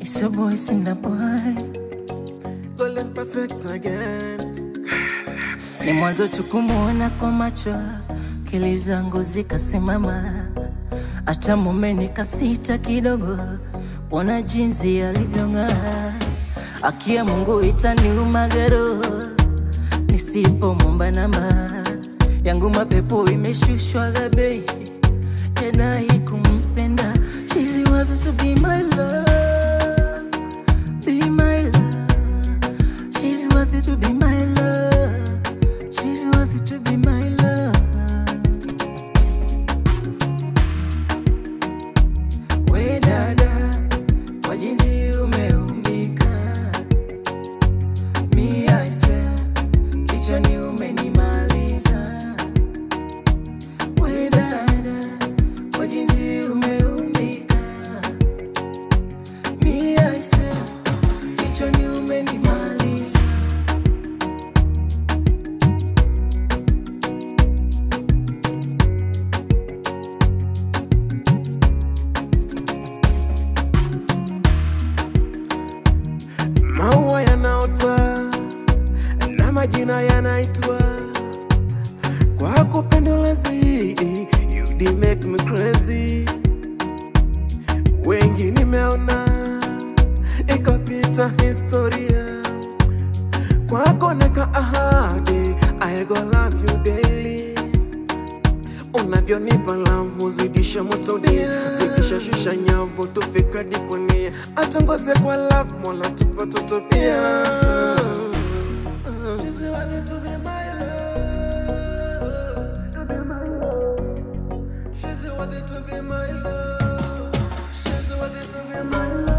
It's your boy, Cinder Boy. Golden perfect again. Ni mwanzo tu kumuona kwa macho, akili zangu zikasimama, hata mume nikasita kidogo, kuona jinsi alivyong'aa. Akia Mungu itaniuma gero, nisipomwomba namba yangu mapepo imeshushwa bei, yadai kumpenda. She's worth to be my love, be my love. She's worthy to be my love. She's worthy to be my love. We dada, kwa jinsi umeumbika, mi I swear, kichwani umenimaliza. We dada, kwa jinsi umeumbika, mi I swear, kichwani umenimaliza. Maua yanaota na majina yanaitwa kwa kupendela zaidi. You did make me crazy. Wengi nimeona ikapita historia kwako neka ahadi I go love you daily unavyonipa lavu zidisha moto dia zidisha shusha nyavu tufika diponia atongoze kwa love mola tupatoto pia She's worthy to be my love. She's worthy to be my love. She's worthy to be my love.